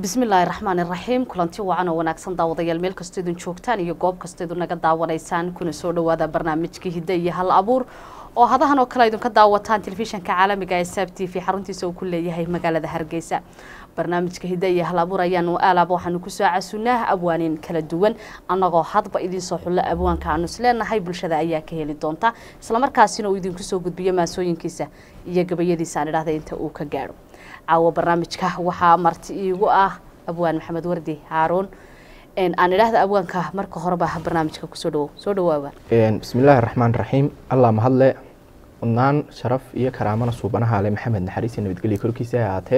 bismillaahi raxmaan iraxiim kulanti wacan oo wanaagsan daawadayaal meel kastoo idin joogtaan iyo goob kastoo idin naga daawanaysaan kuna soo dhawaada barnaamijka hidde iyo hal abuur oo hadahan oo kale idinka daawataan telefishanka caalamiga ee saab t v xaruntiisa uu ku leeyahay magaalada hargeysa barnaamijka hidde iyo hal abuur ayaanu aalaab waxaanu kusoo casuunaa abwaanin kala duwan annagoo hadba idinsoo xullo abwaanka aanu isleenahay bulshada ayaa ka heli doonta islamarkaasina uu idinku soo gudbiyo maasooyinkiisa iyo gabayadiisa aan idhahda inta uu ka gaadho caawa barnaamijka waxaa marti iigu ah abwaan maxamed wardi haaruun aan idhaahda abwaanka marka horeba barnaamijka kusoo dhawow soo dhawaaba bismillaahi raxmaan raxiim allah mahadle mudnaan sharaf iyo karaamana suubanaha ale maxamed naxariis iyo nabadgelyo korkiisa ha ahaatee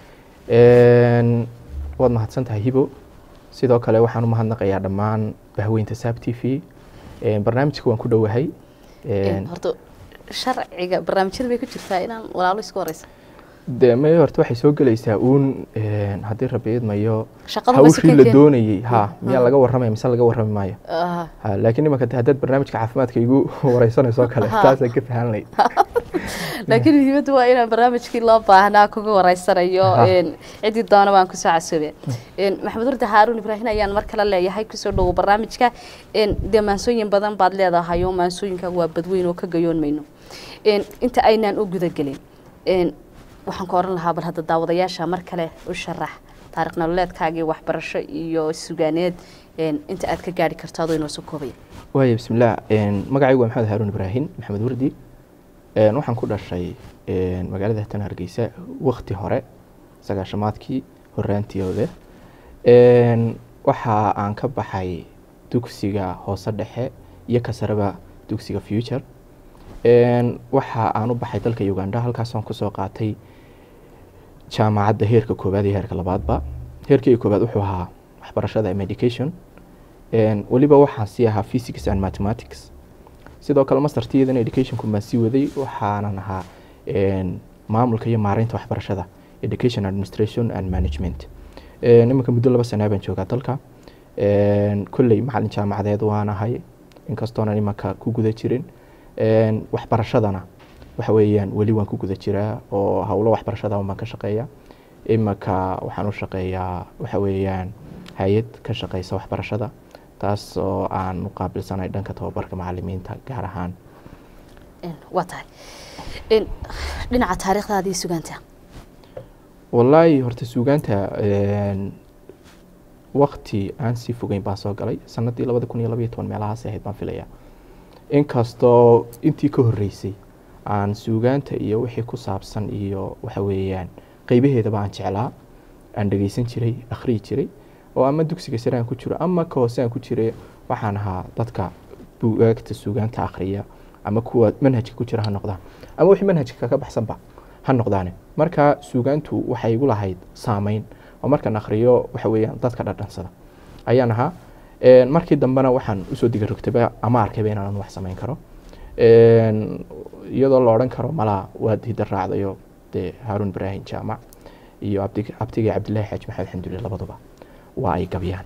waad mahadsan tahay hibo sidoo kale waxaan u mahadnaqayaa dhammaan bahweynta saab t v barnaamijka waan ku dhowahay horta sharciga barnaamijyada bay ku jirtaa inaan walaalo iska horeysa de may horta waxay soo gelaysaa uun haddii rabi idmayo Shaqadu hawshii basi la ka keen- doonayey ha miyaa laga warramaya mise laga warrami maayo Ah, ha laakiin imanka de haddaad barnaamijka caafimaadka igu wareysanayso oo kale Ha. taasaan ka fahan layd laakiin muhiimaddu waa inaan barnaamijkii loo baahnaa kuga wareysanayo Aha. een, ciddii doona baan kusoo casoobe maxamed wardi haaruun ibraahin ayaan mar kale leeyahay kusoo dhowo barnaamijka een, dee maansooyin badan baad leedahay oo maansooyinka waa badweyn oo ka gayoon mayno Een, inta aynaan u gudagelin een, waxaan ka oran lahaa bal hadda daawadayaasha mar kale u sharax taariikh nololeedkaagii waxbarasho iyo sugaaneed een, inta aad ka gaari karto adoo inoo soo koobaya waaya bismillaah magacaygu waa maxamed haaruun ibraahim maxamed wardi Een, waxaan ku dhashay een, magaalada hatan hargeysa wakti hore sagaashamaadkii horaantiooda Een, waxa aan ka baxay dugsiga hoose dhexe iyo kasaraba dugsiga future Een, waxa aan u baxay dalka uganda halkaasaan kusoo qaatay jaamacadda heerka koowaad iyo heerka labaadba heerkii koowaad wuxuu ahaa waxbarashada ama education Een, weliba waxaan sii ahaa physics and mathematics sidoo kale mastertiyadan educationku baan sii waday waxaanan ahaa een, maamulka iyo maareynta waxbarashada education administration and management Een, iminka muddo laba sanaa baan joogaa dalka Een, kolley macalin jaamacadeed waan ahay inkastoonan imanka ku guda jirin Een, waxbarashadana waxa weeyaan weli waan ku guda jiraa oo howlo waxbarashada baan ka shaqeeya imanka waxaan u shaqeeyaa waxa weeyaan hay-ad ka shaqeysa waxbarashada taas oo aan u qaabilsanay dhanka tababarka macalimiinta gaar ahaan Een, waa tahay Een, dhinaca taariikhdaadii sugaanta wallaahi horta suugaanta een, waqti aan sii fogeyn baan soo galay sanadii labada kun iyo labaiyo toban meelahaas ahayd baan filaya inkastoo intii ka horreysay aan suugaanta iyo wixii ku saabsan iyo waxa weeyaan qeybaheedaba aan jeclaa aan dhegeysan jiray akhriyi jiray oo ama dugsiga sare aan ku jiro ama ka hoose aan ku jiray waxaan ahaa dadka bugaagta suugaanta akhriya ama kuwa manhajka ku jira ha noqdaan ama wixii manhajka kaga baxsanba ha noqdaane marka suugaantu waxay igu lahayd saameyn oo markaan akhriyo waxa weeyaan dadka dhadhansada ayaan ahaa Een, markii dambena waxaan usoo diga rogtaba ama arkayba inaan wax samayn karo Een, iyadoo la odhan karo malaa waad hidda raacdayo dee haaruun ibraahim jaamac iyo abdi- abtigii cabdilaahi xaaji maxamed xamdulle labaduba waa ay gabyaan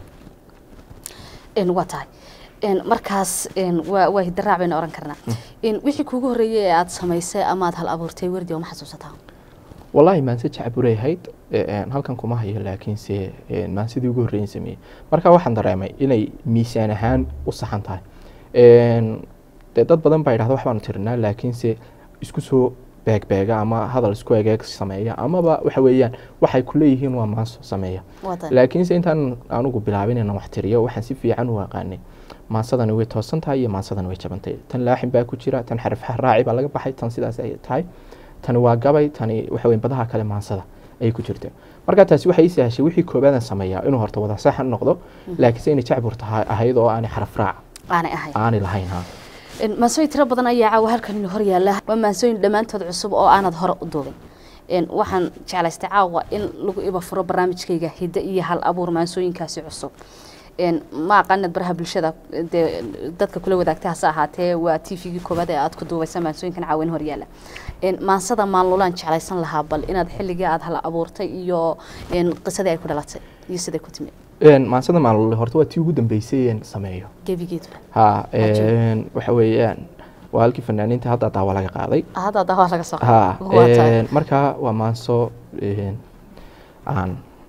Een, waa tahay Een, markaas een, waa waa hidaraac baynu oran karnaa Een, wixii kuugu horreeyey ee aad samaysay ama aad hal abuurtay wardi oo ma xasuusataa wallaahi maanse jacburay ahayd Een, halkan kuma hayo laakiinse een, maansidii ugu horreyin sameeyey marka waxaan dareemay inay miisaan ahaan u saxan tahay Een, dee dad badan baa idhahda wax baanu tirinaa laakiinse isku soo beegbeega ama hadal isku egeeg sameeya amaba waxa weeyaan waxay ku leeyihiin waa maanso sameeya waa tahay laakiinse intaan anugu bilaabin inaan wax tiriyo waxaan si fiican u aqaanay maansadani way toosan tahay iyo maansadani way jabantay tan laaxin baa ku jira tan xaraf raaci baa laga baxay tan sidaas ay tahay tani waa gabay tani waxa weyn badaha kale maansada ayay ku jirta marka taasi waxay ii sahashay wixii koobaadan sameeyaa inuu horta wada saxan noqdo laakiinse inay jacbur tahay ahayd oo aanay xaraf raac aanay ahayn aanay lahayn ha Een, maansooyin tiro badan ayaa caawa halkan inoo hor yaalla waa maansooyin dhammaantood cusub oo aanad hore u duubin Een, waxaan jeclaystay caawa in lagu iba furo barnaamijkayga hidde iyo hal abuur maansooyinkaasi cusub Een, ma aqaanad baraha bulshada dee dadka kula wadaagtay hase ahaatee waa t v-gii koowaad ee aad ku duubaysa maansooyinkan caawa in hor yaalla Een, maansada maallulaan jeclaysan lahaa bal inaad xilligii aad hal abuurtay iyo een, qisadii ay ku dhalatay iyo siday ku timi Een, maansada maalule horta waa tii ugu dambeysay een sameeyo gebigeedu ha Cajiib. een, waxa weeyaan waa halkii fanaaniinta hadda daawa laga qaaday hadda dawaa laga soo ha Waa tahay. een, marka waa maanso een, aan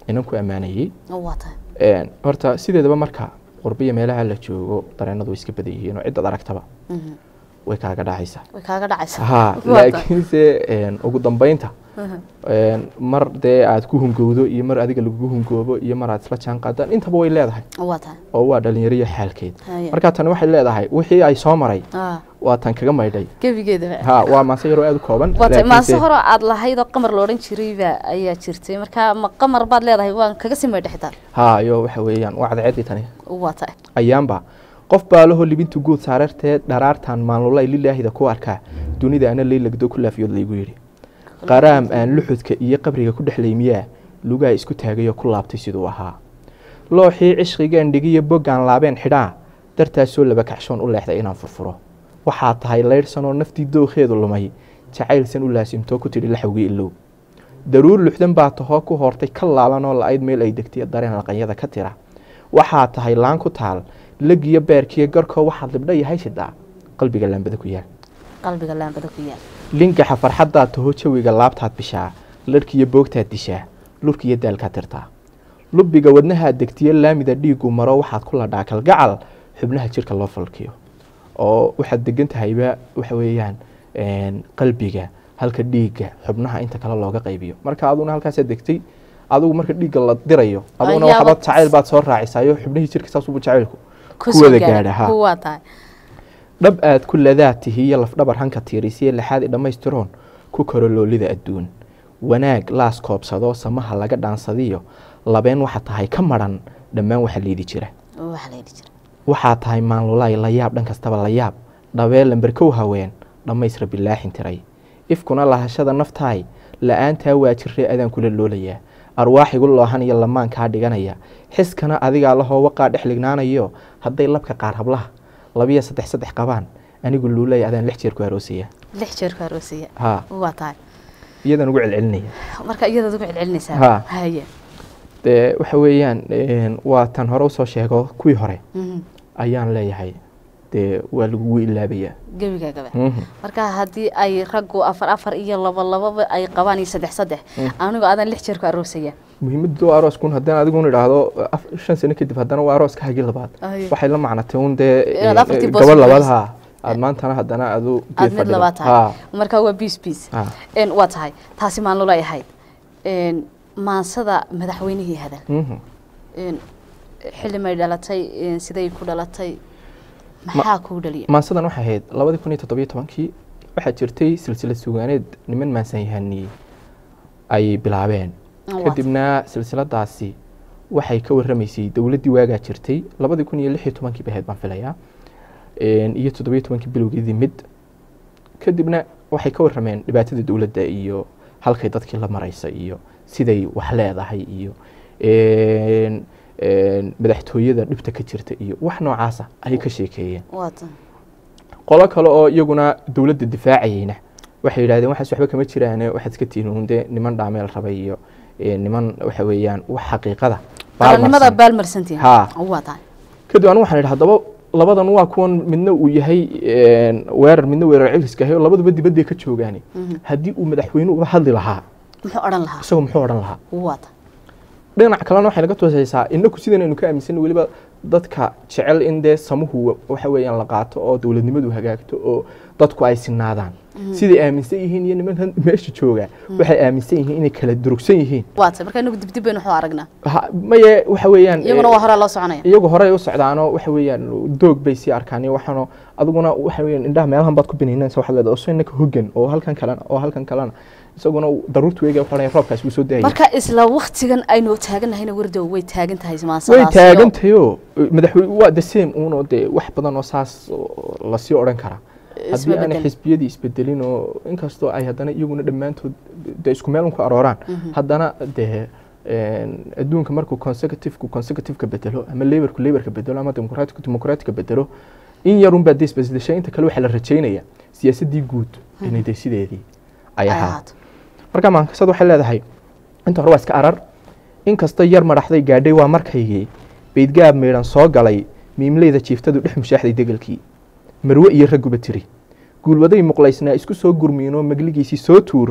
inan ku ammaanayey waa tahay Een, horta sideedaba marka qurbiya meelaha la joogo dareenadu way iska badan yihiin oo ciddaad aragtaba Mhm. way kaaga dhacaysaa way kaaga dhacaysaa ha Waa tahay. laakiinse een, ugu dambeynta Mhm. een, mar dee aad ku hungowdo iyo mar adiga lagugu hungoobo iyo mar aad isla jaan qaadaan intaba way leedahay waa tahay oo waa dhalinyariyo xaalkeed Haya. marka tani waxay leedahay wixii ay soo maray Ah, waa tan kaga maydhay gebigeedaba ha waa maase yaroo aad u kooban waa tahay maase laakiinse- hore aad lahayd oo qamar la odhan jirayba ayaa jirtay marka ma qamar baad leedahay waan kaga sii maydha xitaa ha iyo waxa weeyaan waa cadceedii tani waa tahay ayaanba qof baalaho libintu guud saarartee dharaartan maalulay lilaahida ku arkaa dunida ana leylagdo ku laafiyood laygu yidhi qaraam aan luxudka iyo qabriga ku dhexlay miyaa lugaa isku taagayoo ku laabtay siduu ahaa looxii cishqigaan dhigiyo boggaan laabeen xidhaa dartaasoo laba kacshoon u leexday inaan furfuro waxaa tahay laydhsanoo naftii dookheedu lumay jacaylsan u laasimtoo ku tidhi laxawgii ilow daruur luxdan baa tahoo ku hoortay ka laalanoo la-ayd meel ay degtay dareen laqanyada ka tira waxaa tahay laan ku taal legiyo beerkiyo garkoo waxaad libdha yahay shidaa qalbiga laambada ku yaal qalbiga laambada ku yaal lingaxa farxaddaad taho jawiga laabtaad bishaa larhkiyo boogtaad dishaa lurkiyo daalkaad tirtaa lubbiga wadnahaad degtiyo laamida dhiigu maro waxaad ku ladhaa kalgacal xubnaha jirka loo falkiyo oo waxaad degan tahayba waxa weeyaan een, qalbiga halka dhiigga xubnaha inta kale looga qaybiyo marka aduna halkaasaad degtay adigu marka dhiigga la dirayo aduguna Ayaaba- waxbaad jacayl baad soo raacisaayo xubnihii jirka saasubu jacaylku Ku ku soo wada gaadha. gaadha ha waa tahay dhab aad ku ladaad tihiyo lafdhabar hanka tiirisiyo lixaad i dhammaystiroon ku koro loolida adduun wanaag laas koobsado samaha laga dhaansadiyo labeen waxa tahay ka maran dhammaan waxa liidi jira waxaa la yidhi jira waxaa tahay maanlulaay la yaab dhan kastaba la yaab dhabee lamberkow haween dhammaysra bilaaxin tiray ifkuna lahashada naftaay la-aantaa waa jirre adaan kula loolayaa arwaaxigu loohan iyo lamaankaa dhiganaya xiskana adigaa lahoo waqaa dhex lignaanayo hadday labka qaar hablaha labiyo saddex saddex qabaan anigu luulay adaan lix jeer ku aroosaya lix jeer ku aroosaya ha waa tahay iyadan ugu celcelinaya marka iyadaad ugu celcelinaysaa Ha. haye dee waxa weeyaan een, waa tan hore usoo sheego kuwii hore Mhm. ayaan leeyahay dee waa lagugu ilaabayaa gebigaagaba Mhm. marka haddii ay raggu afar afar iyo laba lababa ay qabaan iyo saddex saddex anigu adaan lix jeer ku aroosaya muhiimaddu waa arooskun haddaan adiguna idhaahdo af- shan sano kadib haddana waa arooska hagii labaad Ay. waxay la macnatay un dee Inaad afartii boos gabadh ku labaad fadhiiso. ha aad maantana haddana adu aad mid labaad tahay marka waa biis biis Ha. Een, waa tahay taasi maalnula ahayd Een, maansada madaxweynihii hadal Een, xilli may dhalatay een, siday ku dhalatay maxaa kuu dhaliya maansadan waxay ahayd labadii kun iyo toddobiyo tobankii waxaa jirtay silsilad sugaaneed niman maansanyahaniyey ay bilaabeen Waa kadibna silsiladaasi waxay ka warramaysay dowladdii waagaa jirtay labadii kun iyo lix iyo tobankii bay ahayd baan filayaa Een, iyo toddobiyo tobankii bilowgeedii mid kadibna waxay ka warrameen dhibaatada dowladda iyo halkay dadkii la maraysa iyo siday wax leedahay iyo een, een, madaxtooyada dhibta ka jirta iyo wax noocaasa ayay ka sheekeeyeen waa tahay qolo kale oo iyaguna dowladda difaacayeyna waxay yidhahdeen waxaas waxba kama jiraane waxaad iska tihiin uun dee niman dhaameel rabay iyo eh, niman waxa weeyaan wax xaqiiqada qarannimada baalmarsan. baalmarsantiin Ha. waa tahay kadib anigu waxaan idhi haddaba labadan waa kuwan midna uu yahay een, weerar midna weerar celiska ahay oo labaduba dibadday ka joogaane Mhm. haddii uu madaxweynuhu uga hadli lahaa muxuu odhan lahaa isagoo muxuu odhan lahaa waa tahay dhinac kalena waxay naga toosaysaa inaku sidan aynu ka aaminsan weliba dadka jecel in dee samuhu waxa weeyaan la qaato oo dowladnimadu hagaagto oo dadku ay sinaadaan siday aaminsan yihiin iyo nimankan meesha jooga waxay aaminsan yihiin inay kala durugsan yihiin waa tahay marka inagu dibdib baynu waxu aragnaa Ha- maye waxa weeyaan iyaguna waa horaa loo soconaya iyagu horey u socdaanoo waxa weeyaan doog bay sii arkaan iyo waxaano adiguna waxa weeyaan indhaha meelahan baad ku binaynaysa waxaad leedahay oo inaka hogan oo halkan kalena oo halkan kalena isaguna daruurtu weega waxaa roobkaas wuu soo daayay marka isla waktigan aynu taaganahayna wardow way taagan tahay way maansadaasi taagantahayoo madaxweyne waa the same uunoo dee wax badan oo saas oo lasii odhan karaa haddii Isma aanay bedelin. xisbiyadii isbedelin oo inkastoo ay haddana iyaguna dhammaantood dee isku meel un ku arooraan haddana dee een, adduunka markuu consecutivku consecutiveka bedelo ama laborku laborka bedelo ama dimuqraatiku dimuqraatiga bedelo in yarun baa dee isbedeshay inta kale waxaa la rajaynaya siyaasaddii guud inay dee sideedii ay ay ahaa ahaato marka maankasad waxay leedahay inta hore waa iska arar inkastoo yar madaxday gaadhay waa markaygii beydgaab meydhan soo galay miimleyda jiiftadu dhex mushaaxday degelkii marwe iyo ragguba tiri guulwaday muqlaysnaa isku soo gurmiinoo magligiisii soo tuur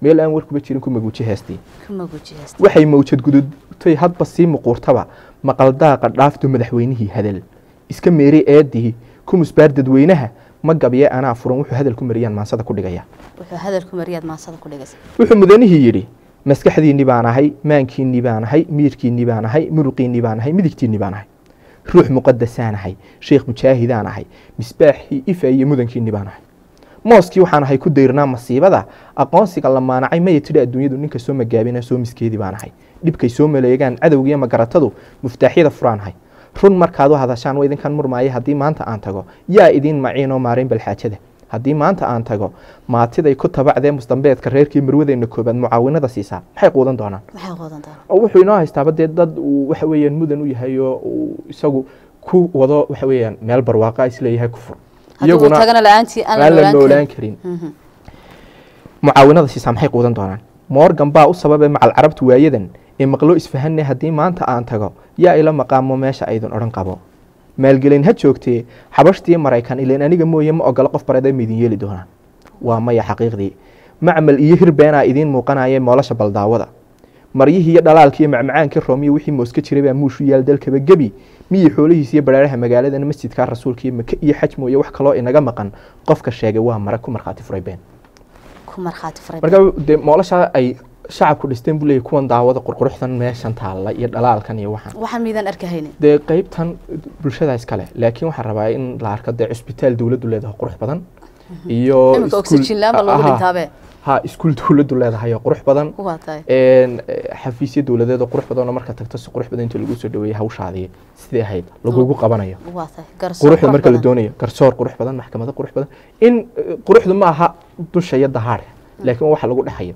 meel aan warkuba jirin ku maguuji heestii kuma gujiyasta waxay mawjad gudubtay hadba sii muquurtaba maqaldaaqa dhaafto madaxweynihii hadal iska meeray eedii kumusbaar dadweynaha ma gabye anaa furan wuxuu hadal ku mariyaan maansada ku dhigaya wuxuu hadalku mariyaad maansada ku dhigaysa wuxuu mudanihii yidhi maskaxdiinni baan ahay maankiinni baan ahay miirkiinni baan ahay muruqiinni baan ahay midigtiinni baan ahay ruux muqadasaan ahay sheekh mujaahidaan ahay misbaaxii ifa iyo mudankiinni baan ahay mooskii waxaan ahay ku dayrnaa masiibada aqoonsiga la maanacay maya tidhi adduunyadu ninka soo magaabina soo miskeedii baan ahay dhibkay soo maleegaan cadowgiiyo magaratadu muftaaxyada furaan ahay run markaad u hadashaan waa idinkan murmaaya haddii maanta aan tago yaa idiin maciinoo maarayn balxaajada haddii maanta aan tago maatiday ku tabacdee musdambeedka reerkii marwadeenna koobaad mucaawinada siisaa maxay quudan doonaan maxay qoodan doonaa oo wuxuu inoo haystaaba dee dad uu waxa weeyaan mudan u yahay oo uu isagu ku wado waxa weeyaan meel barwaaqa isleeyahay ku fur haddii uu tagana la-aantii aan la aan la noolaan noolaan karin karin Mhm. mucaawinada siisaa maxay quudan doonaan morgan baa u sababay macal carabtu waayadan ee maqlo isfahanne haddii maanta aan tago yaa ila maqaamo meesha aydin odhan qabo maalgelin ha joogtee xabashtii maraykan ileen aniga mooye ma ogolo qof bareeda ma idin yeeli doonaan waa maya xaqiiqdii macmal iyo hirbeenaa idiin muuqanaya moolasha baldaawada maryihii iyo dhalaalkii iyo macmacaankii roomiyo wixii mooska jiray baa muushu yaal dalkaba gebi miyii xoolihiis iyo baraaraha magaaladana masjidka rasuulka iyo maka iyo xaj mooye wax kaloo inaga maqan qofka sheegay waa mara ku markhaati furay been ku markhaati furay marka dee moolasha ay shacabku dhisteen buu leeyahy kuwan daawada qurquruxdan meeshan taalla iyo dhalaalkan iyo waxaan waxaan miidaan arkahaynin dee qeybtan bulshada iskale laakiin waxaan rabaa in la arko dee cusbitaal dowladdu leedahay qurux badan iyo iminka iskuul- oxygen laan baa loogu Aha, dhintaabe ha iskuul dowladdu leedahay oo qurux badan waa tahay een, eh, xafiisyo dowladeed oo qurux badan oo marka tagto si qurux badan inta lagu soo dhaweeyay hawshaadii sidii ahayd lagugu qabanayo waa tahay garsoor quruxda qurux marka la badan. doonayo garsoor qurux badan maxkamado qurux badan in eh, quruxdu ma aha dusha iyo dahaadha laakiin waxa lagu dhexayo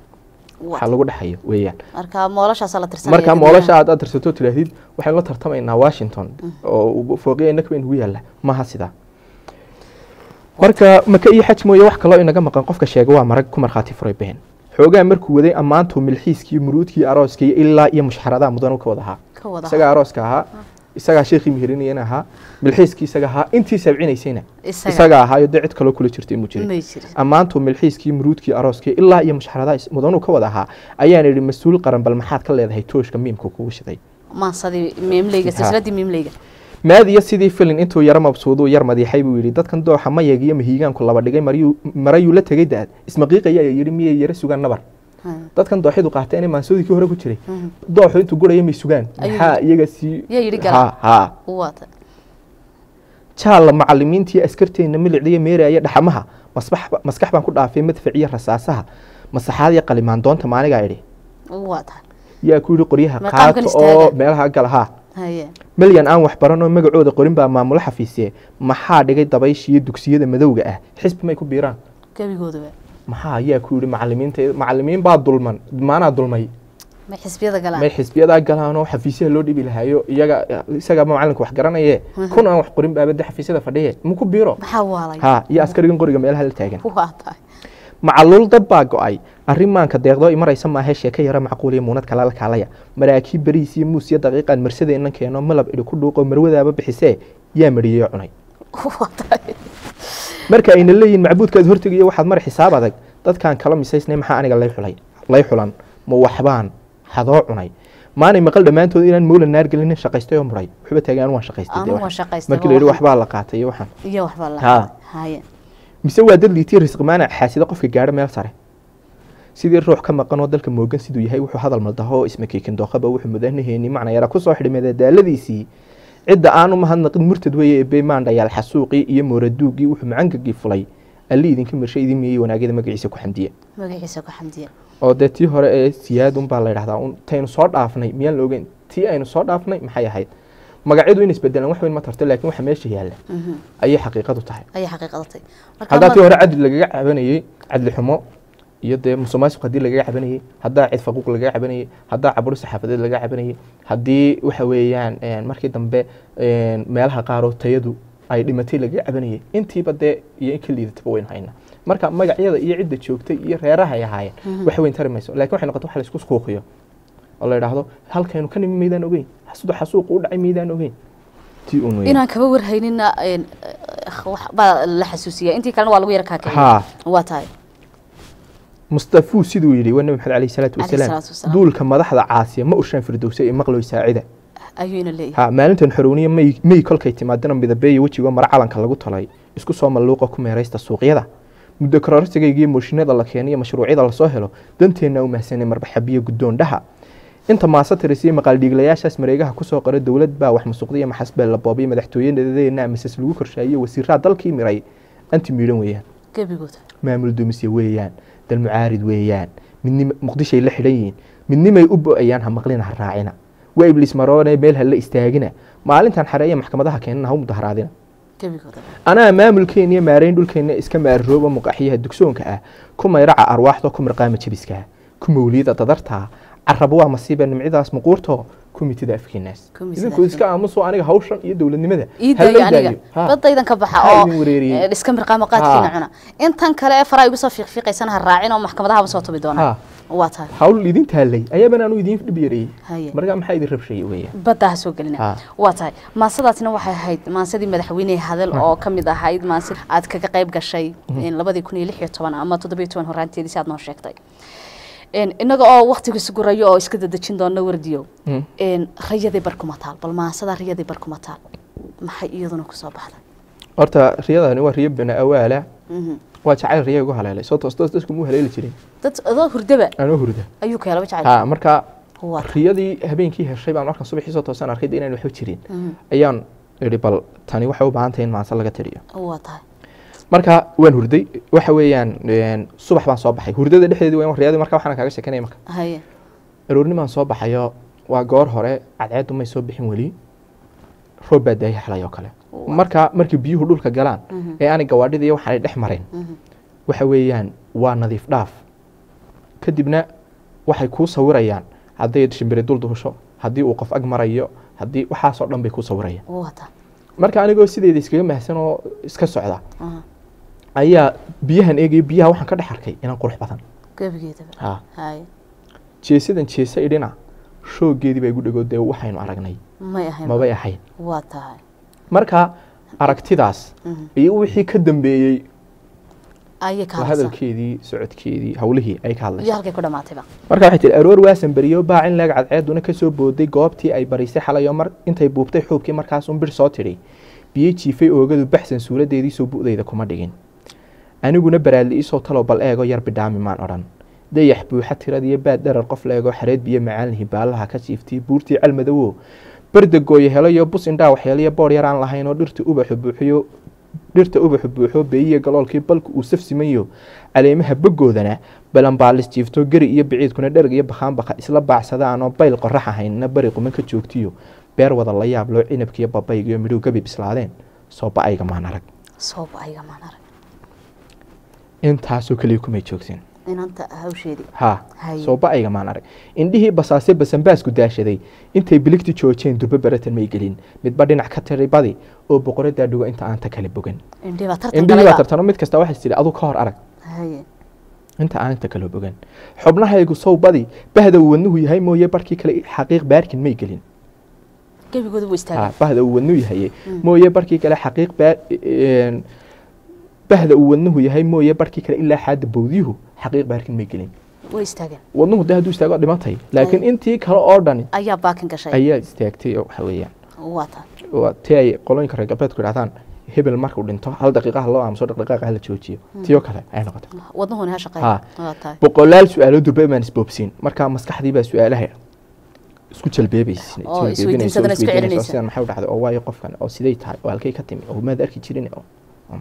Waa waxa lagu dhexayo weeyaan marka moolashaasa la tirsanaya marka dadweynaha. moolasha aad aad tirsato tidhaahdid waxaynu la tartamaynaa washington oo fooqiya inaka ugu yaalla maaha sidaa marka maka iyo xaj mooye wax kaloo inaga maqan qofka sheega waa marag ku markhaati furay been xoogaa markuu waday ammaantuu milxiiskii muruudkii arooskii ilaa iyo mushxaradaha mudan ka wada ahaa ka wada isagaa arooska ahaa isagaa sheekhii miherinayana ahaa milxiiskii isaga ahaa intii sabcinaysayna isaga isagaa ahaayo dee cid kaloo kula jirtay muu jirin may jirin ammaantuu milxiiskii muruudkii arooskii ilaa iyo mushxaradaha is- mudanuu ka wada ahaa ayaan idhi mas-uul qaran bal maxaad ka leedahay tooshka miimka kugu shiday maansadii miimleyga Ha. silsiladii miimleyga maadiya sidii filin intuu yaro mabsuuduu yar madiixay buu yidhi dadkan dooxa mayag iyo mahiigaanku laba dhigay maryuu marayuu la tegay da-ad ismaqiiqaya ayaa yidhi miyay yara sugaan nabar Ha. dadkan dooxyadu qaateen maansoodii kii hore ku jiray Mhm. dooxu intuu guraya may sugaan Ayuu maxaa iyaga sii yaa yidhi gala. ha ha waa tahay jaalla macalimiintii askarteenna milicdiya meeraya dhaxamaha masbax maskax baan ku dhaafay madfac iyo rasaasaha masaxaad iyo qalimaan doonta maanigaa idhi waa tahay yaa ku yidhi qoryaha Maqaamkan qaato istaaga. oo meelaha gal haa haye milyan aan wax baran oo magacooda qorin baa maamulo xafiisye maxaa dhigay dabayshiiyo dugsiyada madowga ah xisbi may ku biiraan gebigooduba maxaa ayaa ku yidhi macalimiinta macalimiin baa dulman maanaa dulmay may xisbiyada galaan may xisbiyadaa galaan oo xafiisyaha loo dhibi lahayo iyaga isagaa macalinka wax garanaye kun aan wax qorin baaba de xafiisyada fadhiye ma ku biiro maxaa waalay ha iyo askarigan qoriga meelaha la taagan waa tahay macaluul dab baa go-ay arrin maanka deeqdoo imaraysa maahe sheeka yara macquul iyo muunad kala kaalaya maraakiib beriis iyo muus iyo daqiiqaan marsadeennan keeno malab idhi ku dhuuqo marwadaaba bixisee yaa mariyey cunay waa tahay marka ayna leeyihin macbuudkaad hortegayo waxaad mara xisaab adag dadkaan kala misaysnay maxaa aniga lay xulay lay xulan ma waxbaan hadoo cunay maanay maqal dhammaantood inaan mowla naar gelinin shaqaystay oo muray waxba taagay anu waan shaqaystay dee anu waa waxaan. shaqaystay markii la yidhi waxbaa la qaatay iyo waxaan iyo waxbaa la Ha. haye mise waa dad liitiya risqimaana xaasida qofka gaadho meel sare sidii ruux ka maqan oo dalka moogan siduu yahay wuxuu hadal maldaho oo isma keekin dooqaba wuxuu mudanaheeni macna yara kusoo xidhmada daaladiisii cidda aanu mahadnaqin murtad weeye ee beymaandhayaal xasuuqii iyo mooraduugii wuxuu macangagii fulay alli idinka mirshay idin miyey wanaagyada magaciisa ku xamdiya magaciisa ku xamdiya oo dee tii hore ee siyaad unbaa la yidhahdaa un taynu soo dhaafnay miyaan la ogeyn tii aynu soo dhaafnay maxay ahayd magacyadu in isbedelaan wax weyn ma tarto laakiin waxa meesha yaalla Mhm. ayay xaqiiqadu tahay ayay xaqiiqadatay haddaa tii hore cadli lagaga cabanayey cadli xumo iyo dee musuqmaasuq haddii lagaga cabanayey haddaa cid faquuq lagaga cabanayey haddaa caburo saxaafadeed lagaga cabanayey haddii waxa weeyaan een, markii dambe een, meelaha qaaroo tayadu ay dhimatay lagaga cabanayey intiiba dee iyo in ka liidataba waynu haynaa marka magacyada iyo cidda joogtay iyo reeraha ay ahaayeen wax weyn tari mayso laakiin waxay noqotay wax la isku suuqiyo oo la yidhaahdo halkaynu ka nimi maydaan ogeyn xasuda xasuuqa u dhacay maydaan ogeyn tii un weyn inaan kaba warhaynina een, eh, wax baa la xasuusiya intii kalena waa lagu yara kaakiciya haa waa tahay mustafuu siduu yidhi waa nabi maxamed alayhi salaatu Alayhi wasalaam salaatu wasalaam. duulka madaxda caasiya ma ushaan firdowsa ee maqloy saacida ayuuna leeyahay ha maalintan xorowniya may may kolkay timaadana midabeeya wejigo mara calanka lagu talay isku soo malluuqa ku meeraysta suuqyada muddo kororsigayga iyo mooshinada la keeniyo mashruucyada lasoo helo danteenna u mahsanay marbaxabiyo guddoondhaha inta maasatiris iyo maqaaldhiiglayaashaas mareegaha kusoo qora dowlad baa wax musuqdiya maxasbeel la boobay madaxtooyadeena misas lagu korshaayiyo wasiiraa dalkii miray anti miidhan weeyaan gebigooda maamul dumisye weeyaan dal mucaarid weeyaan midnim muqdishay la xidhan yihiin midnimay u bo-ayaan ha maqlina ha raacina waa ibliis maroone meel ha la istaagina maalintan xareeya maxkamadaha keenana ha u mudaharaadina gebigooda anaa maamulkeena iyo maareyn dhulkeena iska maarrooba muqaxiyaha dugsoonka ah ku mayraca arwaaxda ku mirqaama jabiska ku mawliyada dadarta caraba waa masiiba nimcidaas muquurto ku mitida afkeenaas Ku mitida idinku iska aamuso aniga hawshan iyo dowladnimada ii ha loo daayo aniga daayo. Ha. badaydan ka baxa Ha oo idin wareeriyey. eh, iska mirqaama qaadkiina Ha. cuna intan kale ee faraa igu soo fiiqfiiqaysana ha raacin oo maxkamadahaba soo tubi doona Ha. waa tahay hawl idin taallay ayaban aanu idin dhib yareeyey Haye. marka maxaa idin rabshay weeyaan badda ha soo gelina Ha. waa tahay maasadaasna waxay ahayd maansadii madaxweyne hadal oo ka mid ahayd maansid aad kaga qayb gashay in labadii kun iyo lix iyo toban ama toddobiyo toban horaanteedii si aad noo sheegtay En, innaga oo waktigiisu gurayo oo iska dadejin doona wardiyo Mm. En, rayadii barkuma taal bal maansada rayadii barkuma taal maxay iyaduna kusoo baxday horta riyadani waa riyo bana awaala Mhm. waa jacayl riya igu haleelay soo toos toos dadku muu haleeli jirin dad adoo hurdaba anoo hurda ayuu ka helaba jacayl ha marka waa tahay. riyadii habeenkii heshay baan markaan subaxii soo toosan arkay dee inaan waxba jirin Mhm. ayaan idhi bal tani waxay u baahan tahay in maanse laga tiriyo waa tahay marka waan hurday waxa weeyaan een, subax baan soo baxay hurdada dhexdeedii waa riyadii marka waxaan kaaga sheekanaya marka haye aroornimaan soo baxayo waa goor hore cadceedu may soo bixin weli roob baa daaya xalay oo kale Waa. marka markii biyuhu dhulka galaan Mhm. ee aanay gawaadhida iyo waxaanay dhex marin Mhm. waxa weeyaan waa nadiif dhaaf kadibna waxay kuu sawirayaan hadday shimbiri dul duusho haddii uu qof ag marayo haddii waxaasoo dhan bay kuu sawirayaan waa tahay marka anigoo sideeda iskaga mahsan oo iska socda Aha. ayaa biyahan eegaya biyaha waxaan ka dhex arkay inaan qurux badan gebigeedaba ha haye jeesadan jeesa idhina shoogeedii baa igu dhegoo dee waxaynu aragnay may ahayn mabay ahayn waa tahay marka aragtidaas Mhm. iyo wixii ka dambeeyey ayay ka waa hadlaysaa hadalkeedii socodkeedii hawlihii ay ka hadlaysa iyo halkay ku dhamaatayba marka waxay tihi aroor waasan beriyo baacin leeg cadceeduna ka soo booday goobtii ay barisay xalayo mar intay buubtay xuubkii markaas un bir soo tidhi biyo jiifay oogadu baxsan suuladeedii soo bu'dayda kuma dhigin aniguna baraadli iisoo talow bal eego yar bidhaami maan odhan dayax buuxa tiradiyo baad dharar qof leego xareed biyo macaalinhi baalaha ka jiiftay buurtii calmadowo barda gooye helayo bus indhaa waxyeeliyo boor yaraan lahayn oo dhirta ubaxu buuxiyo dhirta ubaxu buuxo beeyiya galoolkii balka uu safsimayo caleemaha bogoodana balanbaalis jiifto geri iyo biciidkuna dherg iyo bakhaanbaka isla baacsadaan oo bayl qorax ahaynna bari quman ka joogtiyo beer wada la yaab loo cinabkiiyo babaygiyo midhow gabi bislaadeen soo ba-ayga maan arag soo ba-ayga maan arag intaasoo keliya kumay joogteen inanta hawsheedii ha Haye. soo ba-ayga maan arag indhihii basaase basanbaasku daashaday intay biligti joojeen durbo baratan may gelin midba dhinac ka tiri badi oo boqoradaa dhugo inta aan ta kala bogan indhii baa tartan indhihii baa galayba tartano mid kasta waxay tidhi adu ka hor arag haye inta aan inta kala bogan xubnahaygu sow badi bahda uu wadnuhu yahay mooye barkii kale xaqiiq baarkin may gelin gebigooda wuu Ha, istaagay bahda uu wadnuhu yahay Mm. mooye barkii kale xaqiiq baar een, bahda uu wadnuhu yahay mooye barkii kale ilaa xaadda bowdyuhu xaqiiq baarkin may gelin way istaageen wadnuhu de hadduu istaago dhimatay laakiin Haye. intii kale oo dhani ayaa baakin gashay ayaa istaagtay oo waxa weeyaan waa tahay waa tii ay qolooyinka reer galbeedku idhahdaan hebel markuu dhinto hal daqiiqaha loo aamuso dhaqdhaqaaqa hala joojiyo tii oo kale ayay noqotay wadnuhuna ha shaqeeya Ha. waa tahay boqolaal su-aalo durba baan isboobsiin marka maskaxdii baa su-aalaha isku jalbeebaysa Oo isweydiinsadana isku celinaysa. sidan maxay u dhacday oo waayo qofkan oo siday tahay oo halkay ka timi oo maad arki jirin oo oo.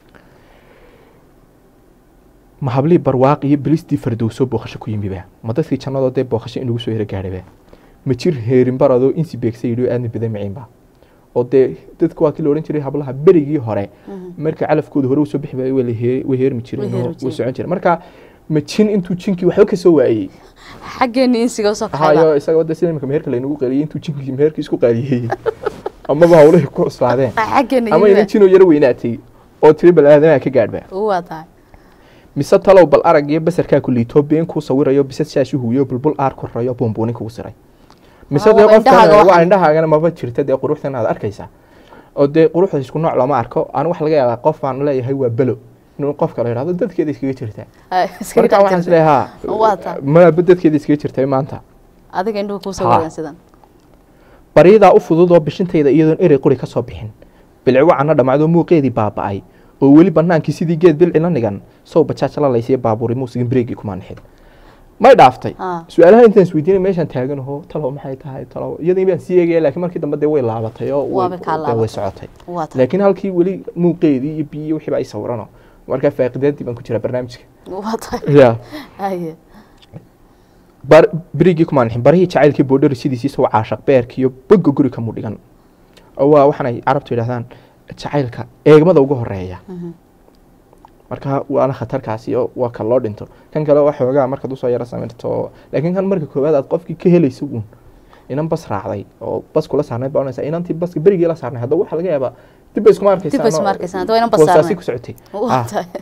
ma hablii barwaaq iyo bilistii fardowso booqasho ku yimiba ma dadkii jannadoo dee booqasho inugu soo hero gaadhaba ma jir heerin baradoo insi beegsa yidhi aadna bida maciinba oo dee dadka waa kii la odhan jiray hablaha berigii hore marka calafkooda hore usoo bixi waayey waa la hee- way heermi jireen Way oo heermi way jireen. socon jireen marka ma jin intuu jinkii waxba ka soo waayey xaggeeni insiga usoo kaxayba hayo isaga wadda sida imika meherka laynagu qaaliyey intuu jinkii meherkii isku qaaliyeeyey amaba hawlahii ku cuslaadeen xaggeeni ama ina jinoo yaro weynaatay oo tiri bal aadamaha ka gaadhba waa tahay mise talow bal arag iyo basarkaa ku liitoo been kuu sawirayo bisad shaashi huuyo bulbul aar korayo buunbuunin kugu siray mise Waa, dee waa indhahaaga qofkan waa waxan. indhahaagana maba jirta dee quruxdan aad arkaysaa oo dee quruxda isku nooc looma arko anu waxa laga yaabaa qof baan leeyahay waa belo inuu qofka la yidhahdo dadkeeda iskaga jirtaa Ay, iskaga marka dhex waxaan jirta. isleeyahay Waa taa. ha maba dadkeeda iskaga jirtay maanta adiga indhuhu kuusoo Ha. wadaan sidan baryadaa u fudud oo bishintayda iyadoon erey quri ka soo bixin bilcigo cana dhammaadoo muuqeedii baaba'ay oo weli bannaankii sidii geed bilci la nigan sow bajaaj la laysiya baabuuri muusigin breegii kuma nixin may dhaaftay Ah. su-aalaha intaan isweydiinay meeshaan taaganaho talow maxay tahay talow iyadii baan sii eegaya laakiin markii dambe dee way laabatay oo way- Waaba kaa dee way laabatay. socotay waa taa laakiin halkii weli muuqeedii iyo biyo wixiiba ay sawirano markaa faaqidaadii baan ku jiraa barnaamijka waa taa ya haye bar berigii kuma nixin barihii jacaylkii boodhari sidiisii soo caashaq beerkii iyo boga guri kamu dhigan oo waa waxaanay carabtu yidhahdaan jacaylka eegmada ugu horeeya Mhm. marka waana khatarkaasi oo waa ka loo dhinto kan kale waa xoogaa markaad usoo yaro samirto laakiin kan marka koowaad aad qofkii ka helayso uun inan bas raacday oo bas kula saarnayd baa onaysa inantii baska berigii la saarnay haddaba waxaa laga yaabaa dib bay iskuma arkaysaan Dib bay iskuma oo arkaysaan, haddaba inan bas boosaasi saarnayn. ku socotay waa Ah. taa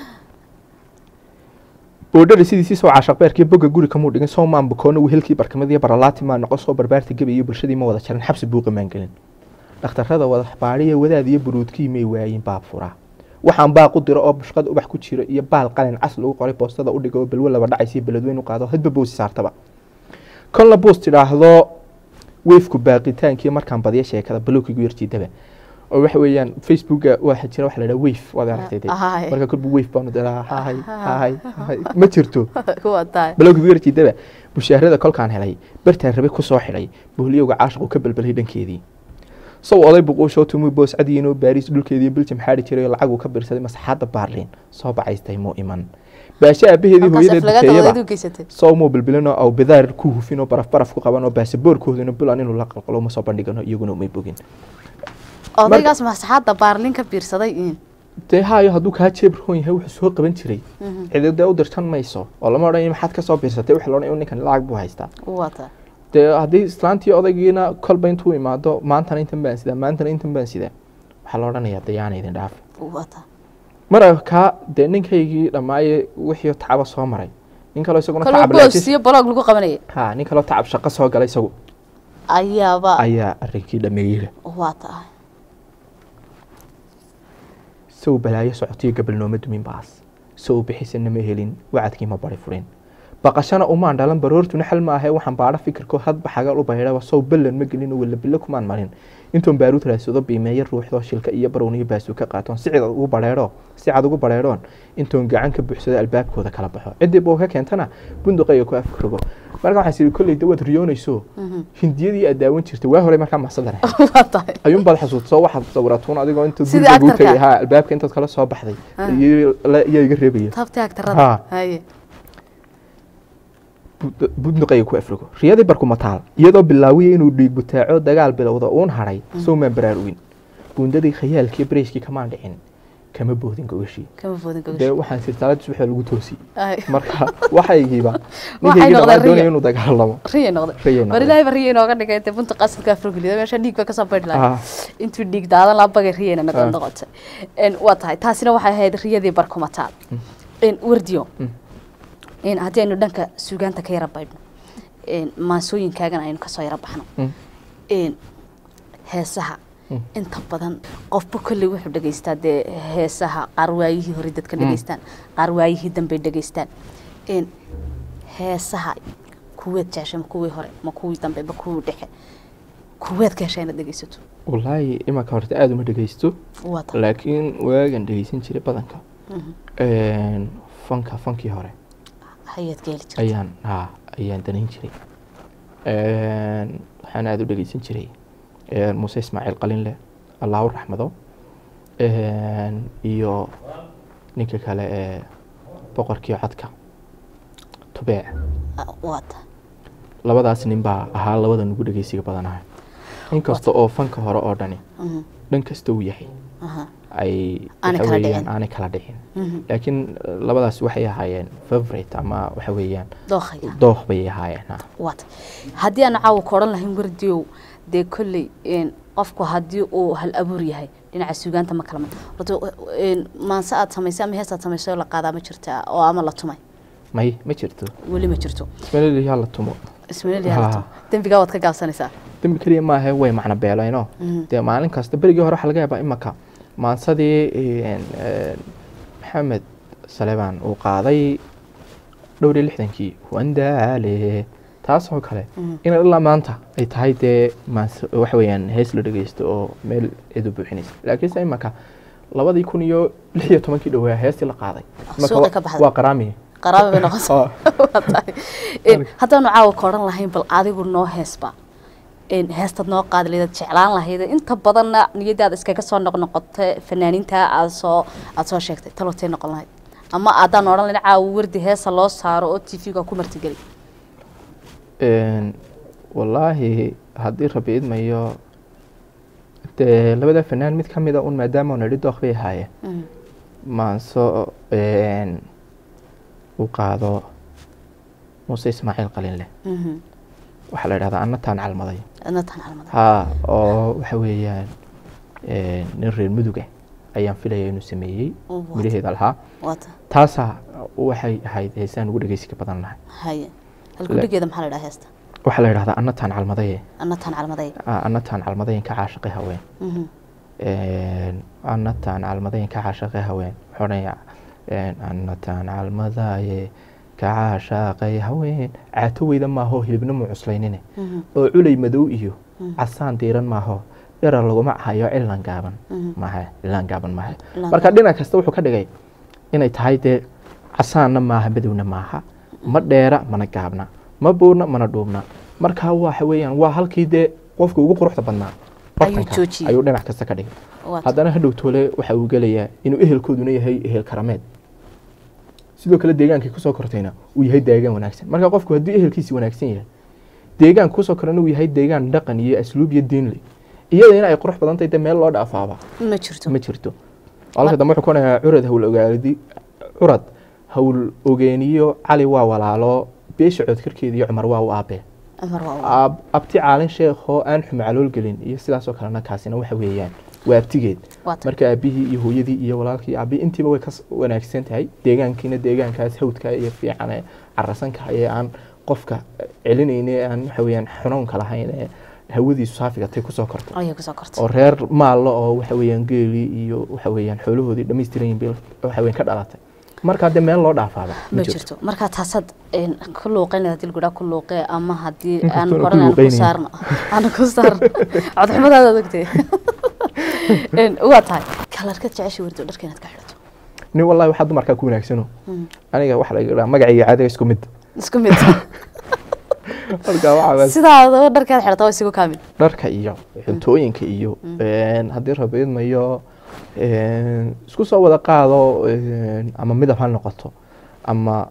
boodhari sidiisii soo caashaq beerkii boga guri kamuu dhigin soo maan bukoona wehelkii barkamadiiyo baralaati maa noqon soo barbaarta gebi iyo bulshadii ma wada jarin xabsi buuqa maan gelin dhakhtarrada wadaxbaadhiya wadaad iyo buruudkii may waayin baab furaa waxaan baaq u diro oo bushqad ubax ku jiro iyo baal qalin cas lagu qoray boostada u dhiga oo balwo laba dhacaysiyo beledweyn u qaado hadba boosi saartaba kolna boos tidhaahdo weefku baaqitaankii markaan badiya sheekada balowkigu yarjiidaba oo waxa weeyaan facebooka waxa jira waxa la dhaha weyf waad aragtay dee. Ahay. marka kolba weyf baanu diraa hahay hahay hahay ma jirto waa taa balowga garjiidaba bushaarada kolkaan helay bartaan rabe ku soo xidhay booliyowga caashiqu ka balbalay dhankeedii sow oday buquushoo tumuu boos cadiinoo baariis dhulkeedii biljam xaadhi jiray oo lacaguu ka birsaday masaxaadda baarliin soo bacaystay muu iman baashe aabaheedii halkaas hooyada aflagaada dukeeyaba odayd u geysatay sow muu bilbilinoo aw bidaar ku hufin oo baraf baraf ku qaban oo baasaboorkoodina bulan inuu la qalqalo uma soo bandhigano iyaguna umay bogin odaygaas masaxaadda baarlin ka biirsaday in dee haayo hadduu kaa jeeb roon yahay wuxuu soo qaban jiray Mhm. cididee u dirtan mayso oo lama odhan maxaad ka soo biirsatay waxa la odhan ninkan lacag buu haystaa waa taa dee haddii islaantii odaygiina kolba intuu imaado maantana intan baan sidaa maantana intan baan sidaa waxaa la odhanayaa dayaana idin dhaaf waa taa mara kaa dee ninkaygii dhammaaye wixii tacaba soo maray nin kaloo isaguna kaloo tacab boos laakiin iyo baloog lagu qabanaya ha nin kaloo tacab shaqo soo galay isagu ayaaba ayaa arrinkii dhameeyeyla waa taa sow balaayo socotiyo gabalnooma dumin baas sow bixisana ma helin wacadkii ma bari furin baqashana umaan dhalan baroortuna xal ma ahe waxaan baadho fikirko hadba xagal u baydhaba sow ballan ma gelin oo wala bilo kumaan marin intoon baaruud raadsado biimeeyo ruuxdoo shilka iyo barowniyo baasuu ka qaatoon si cid ugu badheedho si cad ugu badheedhoon intoon gacan ka buuxsado albaabkooda kala baxo ciddii buu ka keentana bunduqayga ku afrogo marka waxaan siri kolley dawaad riyoonayso hindiyadii aad daawan jirtay waa hore markaa maxsadan ahayd waa tahay ayuunbaad xasuusto waxaad sawiratuun adigoo inta Sidii guriga guu actor-ka. tegay ha albaabka intaad kala soo baxday Ah. iyo la- iyaa iga reebaya taabtii Ha. agtarada haye Bud- budnuqayga ku afrigo riyadii barkumataal iyadoo bilaawiya inuu dhiig butaaco dagaal bilowda uun hadhay sowmaan baraarugin buundadii khayaalkii bareyskii kamaan dhicin kama boodin gogashii kama foodin dee gogash waxaan sirtaalada subaxda lagu toosi Ay. marka waxaygiiba Waxay ninkaygii noqdeen dhammaan doonaya riyo. inuu dagaalamo riya noqday Riya war noqday. ilaahay ba riya inooga dhigay dee bunta qasadka afrogeliya meesha dhiig ba kasoo baydhi lahay Ah. intuu dhiig daadan laa bagay riyana Ah. noqon noqotay En, waa tahay taasina waxay ahayd riyadii barkumataal En, wardiyo Mm. En, haddii aynu dhanka suugaanta ka yara baydhno En, maansooyinkaagana aynu kasoo yara baxno Mm. En, heesaha Mm. inta badan qofba kolley wuxuu dhegeystaa dee heesaha qaar waayihii hore dadka Mm. dhegeystaan qaar waayihii dambey dhegeystaan En, heesaha kuweed jeceshay ma kuwii hore ma kuwii dambe ma kuwii dhexe kuweed ka heshay inaad dhegeysato wallaahi imanka horta aada uma dhegeysto waa tahay laakiin waagan dhegeysan jiray badanka Mhm. Een, fanka fankii hore hayaad ka heli jirta ayaan ha ayaan danayn jiray Een, waxaan aada u dhegeysan jiray een, muuse ismaaciil qalinle allahu raxmado Een, iyo ninka kale ee boqorkii codka tubeec Ah, waa tahay labadaas nin baa ahaa labada nugu dhegeysiga badanaha inkasta oo fanka hore oo dhani Mhm. dhan kasta uu yahay Aha. ay Aanay waxa kala weeyaan dhicin. aanay kala dhicin Mhm. laakiin eh, labadaas waxay ahaayeen favorite ama waxa weeyaan dookhaya dooq bay ahaayeen ha. waa tahay haddii aan caawa ka odhan lahayn wardiyow dee kolley en, qofku haddii uu hal abuur yahay dhinaca suugaanta ma kala mid horta en, maanse aad samaysay ama hees aad samaysay oo la qaadaa ma jirta oo ama la tumay may ma jirto weli ma jirto ismaliyaa la tumo ismail yaa la Ha. tumo dembigaa waad ka gaabsanaysaa dembi keliya maahe way macno beeleyno Mhm. dee maalin kasta berigii hore waxaa laga yaabaa imaka maansadii een, een, maxamed salebaan uu qaaday dhowr iyo lixdankii wandaale taasoo kale Mhm. in ilaa maanta ay tahay dee maas- waxa weeyaan hees la dhegeysto oo meel cidu buuxinaysa laakiinse imanka labadii kun iyo lix iyo tobankii dhowaa heestii la qaaday Imanka Suuqa wa- ka baxday. waa qaraamiye qaraaba bay noqonaysaa Oo. Waa tahay. Een, haddaanu caawa ka odhan lahayn bal adigu noo heesba een, heestaad noo qaadi lahayd jeclaan lahayd inta badanna niyadaada iskaga soo noqnoqota fanaaniinta aad soo aad soo sheegtay talotay noqon lahayd ama haddaan odhan lahayn caawa wardi heesa loo saaro oo t v-ga ku martigeli Een, wallaahi haddii rabi idmayo dee labada fanaan mid ka mid a un maadaama una idhi dooq bay ahaayeen Mhm. maanso een, u qaado muuse ismaaciil qalinleh Mhm. waxaa la idhahdaa annataan calmaday adna tan calmada haa oo waxa weeyaan een, nin reer mudug ah ayaan filaya inuu sameeyey Oo, waata. midhaheeda lahaa waata taasaa waxay ahayd heesaan ugu dhegeysiga badan lahay haye halkudhigeeda maxaa la dhaha heesta waxaa la idhahdaa annataan calmadaye adna tan calmaday Ah, annataan calmadayen ka caashiqay haween Mhm. Een, annataan calmadayen ka caashiqay haween wuxuu odhanayaa een, annataan calmadaye ka caashaaqay haween caato weyda maaho hilibna mu cuslaynine Mhm. oo culay madow iyo Mhm. casaan diiran maaho dhera laguma hayo cilan gaaban Mhm. maha cilan gaaban maha Cilaan marka dhinac kasta wuxuu ka dhigay inay tahay dee casaanna maaha madowna maaha ma dheera mana gaabna ma buurna mana dhuubna marka waxa weeyaan waa halkii dee qofka ugu quruxda badnaa Ayuu bartanka joojiyey. ayuu dhinac kasta ka dhigay waata haddana hadhow toole waxa uu gelayaa inuu ehelkooduna yahay ehel karameed sidoo kale deegaankii kusoo kortayna uu yahay deegaan wanaagsan marka qofku haddii ehelkiisi wanaagsan yahay deegaan kusoo korana uu yahay deegaan dhaqan iyo asluub iyo diin leh iyada in ay qurux badan tahay dee meel loo dhaafaaba ma jirto ma jirto halka dambe wuxuu ku onayaa curad hawl ogaadi curad hawl ogeeniyo cali waa walaalo beesha codkarkeeda iyo cumar waa u aabe cumar waa Aab- abti caalin sheekho aan xumacalool gelin iyo sidaasoo kalena kaasina waxa weeyaan waa abtigeed waata marka aabihii iyo hooyadii iyo walaalkii iyo aabihii intiiba way ka s- wanaagsan tahay deegaankiina deegaankaas hawdka iyo fiican ee carasanka ee aan qofka celinayni ee aan waxa weeyaan xunuunka lahayn ee hawadiisu saafiga tay kusoo korto ayay kusoo kortay oo reer maallo oo waxa weeyaan geelii iyo waxa weeyaan xoolahoodii dhammaystiran yihiin bil waxa weeyaan ka dhalatay marka hadde meel loo dhaafaaba ma jirto marka taasaad een, ku luuqeyn hadii lagu ku luuqee ama haddii Inkastoo aan aan ku horan aan ku luuqeynaynin. saarno aan ku saarno codxumadaada ogtay Een, waa tahay kalarka jecesha wardo dharka inaad ka xidhato nin wallahi waxaa dumarkaa ku wanaagsano Mm. aniga waxa laga dhaha magacayga caadiga isku mid isku mid marka waxaa sidaadaba dharkaad xidhata waa isigu kaamil dharka iyo cuntooyinka iyo een, haddii rabiidmayo een, isku soo wada qaado een, ama midab ha noqoto ama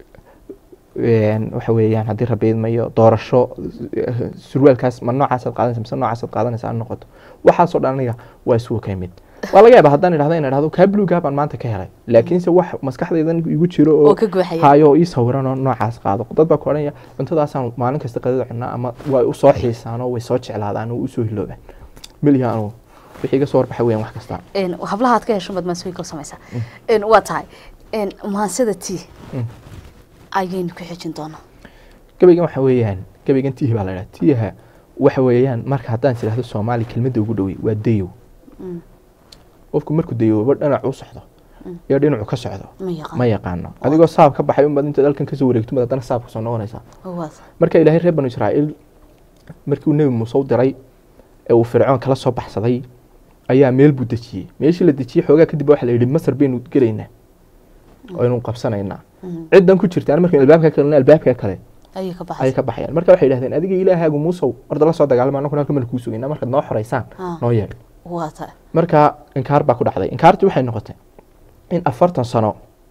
een, waxa weeyaan haddii rabiidmayo doorasho eh, surwaalkaas ma noocaasaad qaadanaysa mise noocaasaad qaadanaysa ha noqoto waxaasoo dhan aniga waa isugu ka mid waa laga yaaba haddaan idhahdo in idhahdo kaa bluegaa baan maanta ka helay laakiinse wax maskaxdaydan igu jiro oo oo ka guuxaya hayo ii sawiranoo noocaas qaado dad baa ku odhanaya cuntadaasaan maalin kasta qadada cunaa ama way u soo xiisaanoo way soo jeclaadaan oo usoo hiloobaan meliya anu wixii iga soo warbaxa weeyaan wax kasta Een, hablaha aad ka hesho baad maansooyinka u samaysaa Een, waa tahay Een, maansida tii Mm. ayaynu ku xijin doonaa gabaygan waxa weeyaan gabaygan tiihi baa la idhaha tiiha waxa weeyaan marka haddaan is idhahdo soomaali kelmadda ugu dhowey waa dayow Mm. qofku markuu dayowba dhinacu u socdo Mm. iyo dhinacu ka socdo ma yaqaan ma yaqaano adigoo saab ka baxay unbaad intaad halkan kasoo wareegto baad haddana saab kasoo noqonaysaa waa marka ilaahay reer banu israa'iil markii uu nebi muuse u diray ee uu fircoon kala soo baxsaday ayaa meel buu dejiyey meeshii la dejiyey xoogaa kadib waxa la yidhi masar baynu gelaynaa oo aynu qabsanaynaa Mhm. ciddan ku jirtaan markaynu albaabka kalena albaabka kale ayay ka ayay baxaysa ka baxayaan marka waxay yidhahdeen adiga ilaahaagu muusow orda la soo dagaalama annaguna halka mala kuu sugaynaa markaad noo xoraysaan Ah. noo yeedh waa tahay marka inkaar baa ku dhacday inkaartii waxay noqotay in afartan sano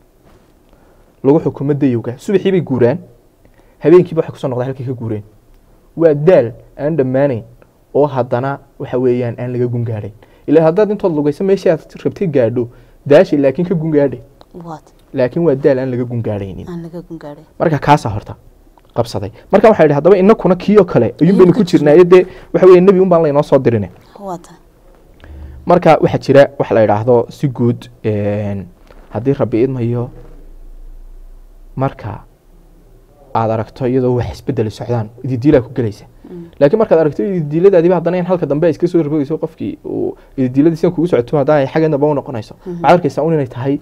lagu xukumo dayowga subaxii bay guuraan habeenkiiba waxay kusoo noqdaan halkay ka guureen waa daal aan dhammaanayn oo haddana waxa weeyaan aan laga gungaadhayn ilaa haddaad intood lugayso meeshii aad rabtay gaadho daashi laakiin ka gungaadhay waa tahay laakiin waa daal aan laga gungaadhaynin aan laga gungaadhay marka kaasaa horta qabsaday marka waxaa yidhi haddaba inakuna kii oo kale ayuun baynu ku ku jirnaayo dee waxa weeye nebi un baan laynoo soo dirine waa tahay marka waxaa jira waxa la yidhaahdo si guud een, haddii rabbi idmayo marka aad aragto iyadoo wax isbedeli socdaan ididiilaa ku gelaysa Mm. laakiin markaad aragto ididiiladaadiba haddana in halka dambe ay iska soo rogayso qofkii uu ididiiladii sidan kugu socoto haddana ay xaggan dambe u noqonayso Mhm. waxaad arkaysaa un inay tahay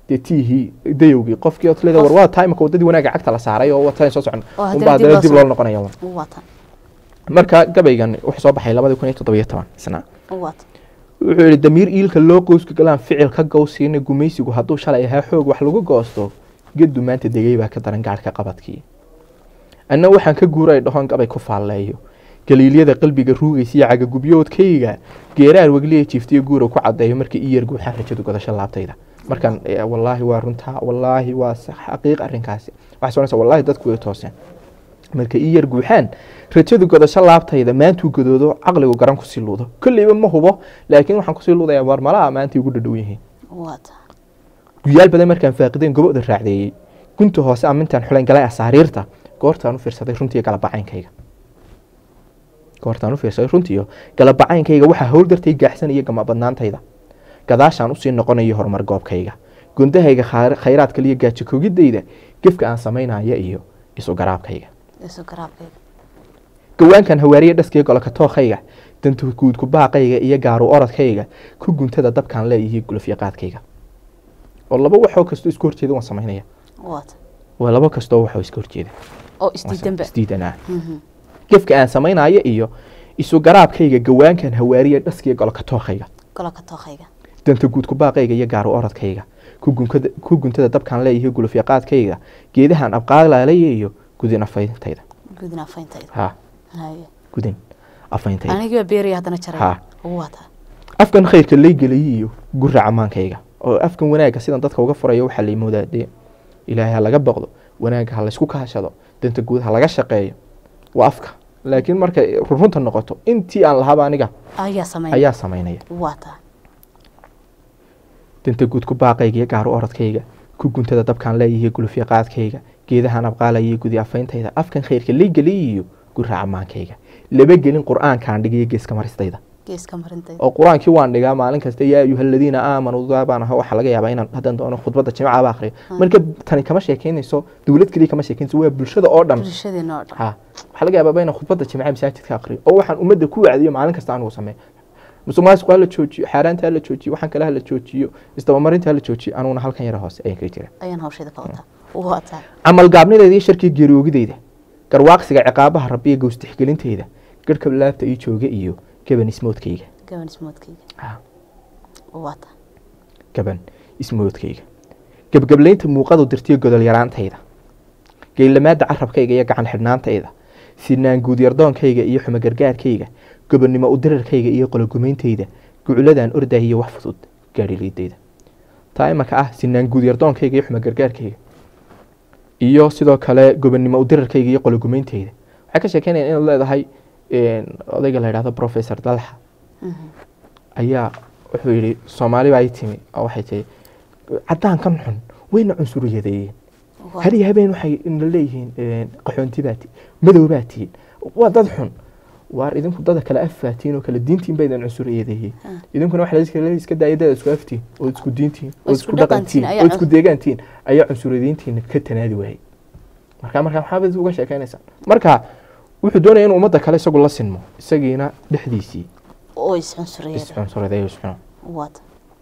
dee tiihii dayowgii qofkii ood leedahay war waa timeka waddadii wanaaga cagta la saaray oo wataan soo socon Oo haddana unbaa dib haddana loo dib soo- loo noqonaya un. wata marka gabaygan wuxuu soo baxay labadii kun iyo toddobiyo toban isna wata wuxuu yihi damiir iilka loo qoyska galaan ficil ka gowsiina gumaysigu hadduu shalay ahaa xoog wax lagu goosto gedu maanta degay baa ka daran gaadhka qabadkii anna waxaan ka guuray dhahoon gabay ku faalleeyo galiilyada qalbiga ruugaysa iyo cagagubyoodkayga geeraar wegliya jiiftiyo guura ku caddeeyo markii ii yar guuxaan rajadu godasho laabtayda markaan eh, wallaahi waa runtaa wallaahi waa sax xaqiiq arrinkaasi waxay soconaysaa wallaahi dadku way tooseen marka ii yar guuxaan rajadu godasho laabtayda maantuu godoodo caqligu garan kusii luudo kolleyba ma hubo laakiin waxaan kusii luudayaa war malaha maantay ugu dhadhow yihiin wata guyaal badan markaan faaqideen gobowda raacdeeyey gunta hoose amintaan xulayn galay asaariirta goortaan u fiirsaday runtii galabacaynkayga goortaan u fiirsaday runtiiyo galabacaynkayga waxaa howl dartay gaaxsanaya gama badnaantayda gadaashaan usii noqonayo horumar goobkayga gundahayga khaar- khayraad kaliya gaajo kogidayda gefka aan samaynaya iyo isu garaabkayga isu garaabkayga gawaankan hawaariye dhaskiya golka tookhayga danta guudku baaqayga iyo gaaru orodkayga ku guntada dabkaan leeyihi gulafyaqaadkayga oo laba waxoo kastoo isku horjeeda waan samaynaya wata waa laba kastoo waxoo iska horjeeda oo isdiidanba isdiidanaa Mhm. gefka aan samaynayo iyo isu garaabkayga gawaankan hawaariye dhaskiya golka tookhayga golka tookhayga danta guudku baaqayga iyo gaaru orodkayga ku gunkada- ku guntada dabkaan leeyihi gulafyaqaadkayga geedahan abqaalaalaya iyo gudin afayntayda gudin afayntayda ha haye gudin afayntayda anigii baa beeraya haddana jaray Ha. wata afkan khayrka laygeliyey iyo gura camaankayga oo afkan wanaagga sidan dadka uga furayo waxaa laymoodaa dee ilaahay ha laga boqdo wanaagga ha laysku kahashado danta guud ha laga shaqeeyo waa afka laakiin markay runta noqoto intii aan lahaba aniga ayaa sameyn ayaa samaynaya wata danta guud ku baaqayga iyo gaaru orodkayga ku guntada dabkaan leeyihi gulufyaqaadkayga geedahan abqaalayay gudi afayntayda afkan khayrka laygeliyey iyo gura camaankayga laba gelin qur-aankaan dhigayo geeska maristayda geeska marintayda oo qur-aankii waan dhigaa maalin kasta yaa ayuha aladiina aamanuu baan aho waxaa laga yaabaa inaan haddaan doono khudbadda jimcaaba akhriyo marka tani kama sheekeynayso dowlad keliya kama sheekeynayso waa bulshada oo dhan bulshadeena oo dhan ha waxaa laga yaabaa inaan khudbadda jimcaha masaajidka akhriyo oo waxaan ummadda ku wacdiyo maalin kasta anigu sameeyo musuqmaasuqa hala joojiyo xaaraanta hala joojiyo waxaan kale hala joojiyo isdabamarinta hala joojiyo anuguna halkan yara hoose ayaan kaga jira ayaan hawsheeda ka wataa wata camal gaabnideeda iyo sharkii geeriyoogideyda garwaaqsiga ciqaabaha rabbiya gowstixgelinteyda garhka laabta ii jooga iyo gaban ismoodkayga gaban ismoodkayga Ha. wata gaban ismoodkayga gebgablaynta muuqadu dirtiyo godol yaraantayda geylamaada carabkayga iyo gacan xidhnaantayda sinaan guudyardoonkayga iyo xumo gargaarkayga gobonnimo udirarkayga iyo qologumayntayda guculadan ordahay iyo wax fudud gaadhiliidayda taa imanka ah sinaan guudyardoonkayga iyo xumo gargaarkayga iyo sidoo kale gobonnimo udirarkayga iyo qologumayntayda waxay ka sheekeynayaan inaad leedahay een, odayga la yidhahdo professor dalxa Mhm. ayaa wuxuu yidhi soomaali baa ii timi oo waxay tihi caddaankan xun wayna cunsuriyadeeyeen Waa- hadiyo habeen waxay na leeyihiin een, qaxoonti baa tihiin madow baa tihiin waa dad xun waar idinku dada kale afaatiin oo kale diintiin baydan cunsuriyadeeyey Ah. idinkuna waxa la iska daaya dada isku aftiin oo isku diintiin oo Oo isku isku dhaqantiin dhaqantiin, ayaa oo isku cun- deegaantiin ayaa cunsuriyadiintiina ka tanaadi waayey marka marka maxaa baad uga sheekeynaysaa marka wuxuu doonaya inuu ummadda kale isagu la sinmo isagiina dhexdiisii oo iscunsuriyada iscunsuradeeyo iscuno wata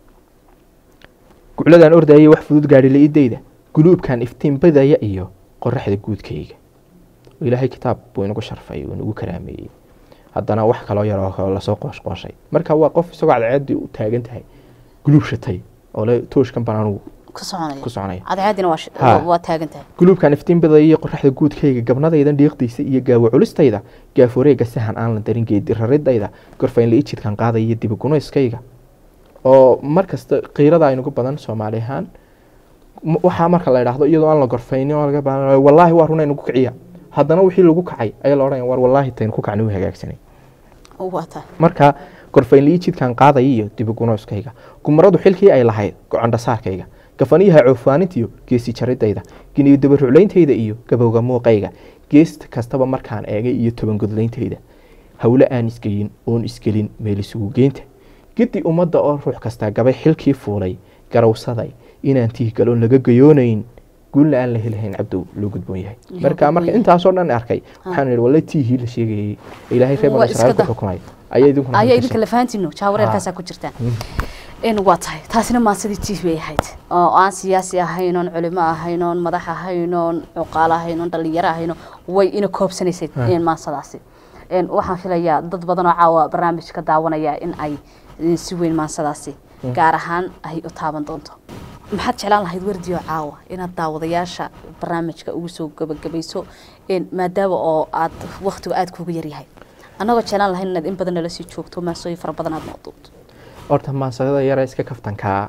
gucladan ordayay wax fudud gaadhi la-idayda guluubkan iftiin badaya iyo qoraxda guudkayga oo ilaahay kitaab buu inagu sharfay uu inagu karaameeyey haddana wax kaloo yar oo kale lasoo qooshqooshay marka waa qof isagoo cadceeddii u taagan tahay guluub shatay oo le tooshkan baan anugu ku soconaya ku soconaya cadceedina waa sh- Ha. waa taagan tahay guluubkan iftiin badaya iyo qoraxda guudkayga gabnadaydan dhiiqdiisa iyo gaawo culistayda gaaf wareega sahan aan la darin geedi raridayda gorfayn la ijidkan qaadaya iyo dibigunayskayga oo mar kasta qiirada aynugu badan soomaali ahaan m- waxaa marka la idhaahdo iyadoo aan la gorfaynin oo laga baahan wallaahi waa runa nagu kiciya haddana wixii lagu kacay ayaa la odhanaya war wallaahi taynu ku kacni u hagaagsanay wata marka gorfaynlii jidkan qaadaya iyo dibigunooskayga gumaradu xilkii ay lahayd gocondhasaarkayga gafaniyaha coofaanintiyo geesi jaridayda giniyo dabaruclayntayda iyo gabowga muuqayga geest kastaba markaan eegay iyo tobangodlayntayda howle aan isgeyin oon isgelin meel isugu geynta gidi ummadda oo ruux kastaa gabay xilkii fuulay garawsaday inaan tiihgaloon laga gayoonayn guulna aan la helahayn cabdow loo gudboon yahay Loo marka gudboon marka yahay. intaasoo dhan arkay waxaan idhi walle tiihii la sheegayay ee ilaahay reer Waa banu israa'iil iska ku da- xukumay ayaa idinkuna ayaa halka idinka lafahantiino jaawareerkaasaa ku jirtaan in waa tahay taasina maasadii t v ay ahayd oo aan siyaasi ahayn oon culimo ahayn oon madax ahayn oon cuqaalo ahayn oon dhalinyaro ahayn way ina koobsanaysay in maasadaasi Een, waxaan filayaa dad badan oo caawa barnaamijka daawanaya in ay eh, si weyn maansadaasi gaar ahaan ay u taaban doonto maxaad jeclaan lahayd wardiyo caawa inaad daawadayaasha barnaamijka ugu soo gabagabayso een, maadaama oo aad waktigu aada kugu yaryahay annagoo jeclaan lahayn inaad in badan nala sii joogto maasooyin fara badan aad noqduubto horta maansada yara iska kaftankaa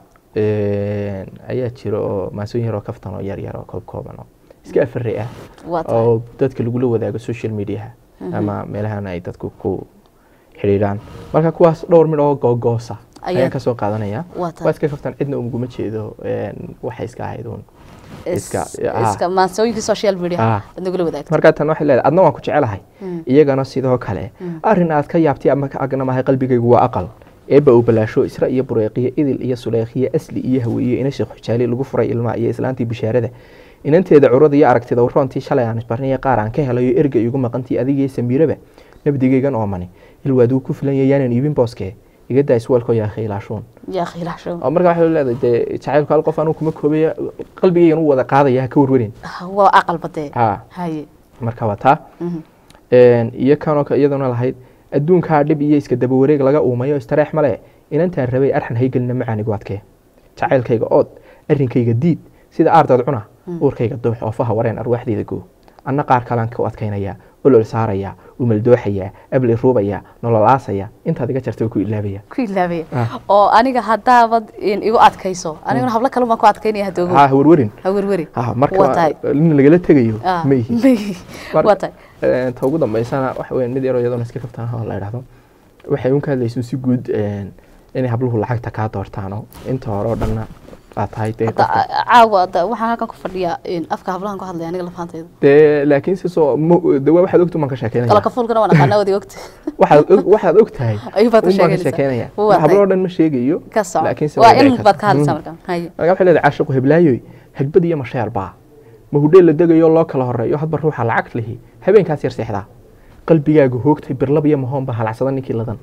een, ayaa jira oo maansooyin yaroo kaftan oo yar yar oo koob kooban oo iska afare ah waa tahay oo dadka lagula wadaago social mediaha ama meelahan ay dadku ku xidhiidhaan marka kuwaas dhowr mid oo googoosa Ayaa- ayaan kasoo qaadanaya Waa tahay. waa iska kaftan cidna uguma jeedo een, waxay iska ahayd uun iska iska maansooyinkii social media Ah. aad nagula wadaagto markaa tan waxay leedahay adna waan ku jecelahay iyagana sidoo kale arrin aad ka yaabtay ama ka agnamahay qalbigaygu waa aqal eebba uu balaasho isra iyo bureeqiyo idil iyo suleekhiyo asli iyo haweeye ina sheekh xujaali lagu furay ilmaha iyo islaantii bishaarada inanteeda curada iyo aragtida roontii shalay aan isbarniya qaar aan ka helayo erga igu maqantii adigii samiiraba nabdigaygan oomani ilwaaduu ku filan yayaanan iibin booske iga daa iswaalkoo yaa khaylaashuun yaa khilaasho oo marka waxay leedahay dee jacaylku hal qof anuu kuma koobaya qalbigaygan u wada qaadaya ha ka warwarin waa aqal badee ha haye marka waa taa Mhm. Een, iyo kanoo ka- iyaduna lahayd adduunkaa dhib iyo iska daba wareeg laga uumayo istareex male inantaan rabay arxan haygelina macaanigu adkee jacaylkayga ood arrinkayga diid sida aardood cuna uurkayga doox oofaha wareen arwaaxdayda goo anna qaar kalaan ku adkaynaya olol saaraya umeldooxaya abli ruubaya nolol aasaya intaad iga jarta ku ilaabaya ku ilaabaya Ah. oo aniga haddaabad in igu adkayso aniguna hablo kale baan ku adkaynaya hadoogo ha warwarin ha werweri ha waa marka tahay nin lagala tegayo Ah, ma yihi maihi Mar- waa tahay Een, ta ugu dambeysana waxa weya mid yaroo iyadoona iska kaftaan oo la idhahdo waxay un ka hadlayso si guud een, inay habluhu lacagta kaa doortaano inta hore oo dhanna aad tahay dee hadda qofka- a- caawa hadda waxaan halkan ku fadhiyaa in afka hablahan ku hadlaya aniga lafaantayda dee laakiin si soo mo- de waa waxaad ogtu maan ka kala sheekeynaya kafuulkana waan aqaanaa wadi ogta waxaad og- waxaad og tahay ayuu baad ka un baan ka sheeganaysaa sheekeynaya Waa tahay. habloo dhan ma sheegayo ka soco laakiinse waa way dhici in kartaa. baad ka hadlaysaa Mm. marka haye marka waxay leedahay caashiqu heblaayoy hagbad iyo masheer baa ma hudheel la degayo loo kala horeeyo hadba ruuxa lacag lihi habeenkaas yar seexdaa qalbigaagu hoogtay birlab iyo mahoon baa halacsada ninkii ladan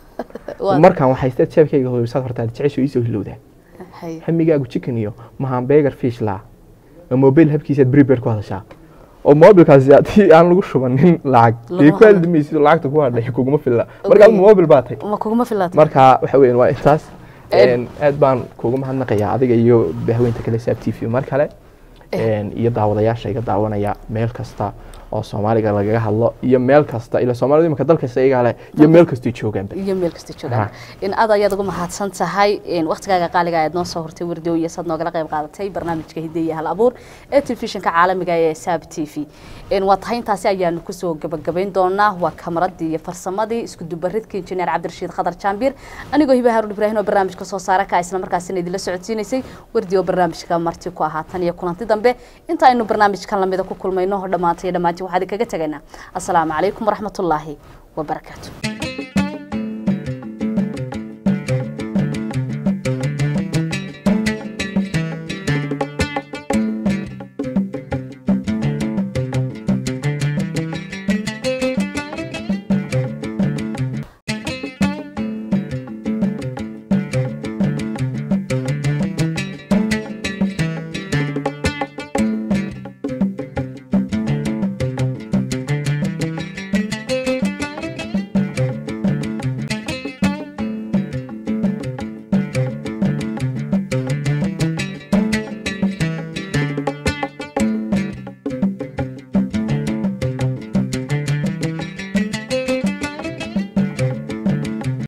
waa markaan waxay isteed jeebkayga hoysaad hortaad jecesho iisoo hilowdaa haye hamigaagu chicken iyo mahambegar fish laa oo mobile habkiisaad prepaid ku hadashaa oo mobilkaasi haddii aan lagu shubanin lacag Lama dee ku hadlo. haldamaysid oo lacagta ku hadhay kuguma filla marka Okay. mobil baa tay ma kuguma filaatay marka waxa weeyaan waa intaas Een- Een, aad baan kuugu mahadnaqayaa adiga iyo bahweynta kale saab t v mar kale Een, iyo daawadayaasha iga daawanaya meel kasta oo soomaaliga lagaga hadlo iyo meel kasta ila soomaalida imika dalkasta iyagaa leh iyo meel kastay joogaanba iyo meel kasta joogaan Ha. in aad ayaad ugu mahadsan tahay in waqtigaaga qaaliga aad noo soo hortay wardow iyo sad noogala qayb qaadatay barnaamijka hidde iyo hal abuur ee telefishinka caalamiga ee saab t v in waa tahay intaasi ayaanu kusoo gabagabayn doonaa waa kamaradii iyo farsamadii isku dubaridka injineer cabdirashiid khadar jaambir anigoo hiba haruun ibraahim oo barnaamijka soo saara ka isla markaasina idinla socodsiinaysay wardi oo barnaamijka marti ku ahaa tan iyo kulanti dambe inta aynu barnaamijkan lamida ku kulmayno dhammaantay dhammaantiin waxaan idinkaga tegaynaa asalaamu calaykum waraxmatullaahi wabarakaatu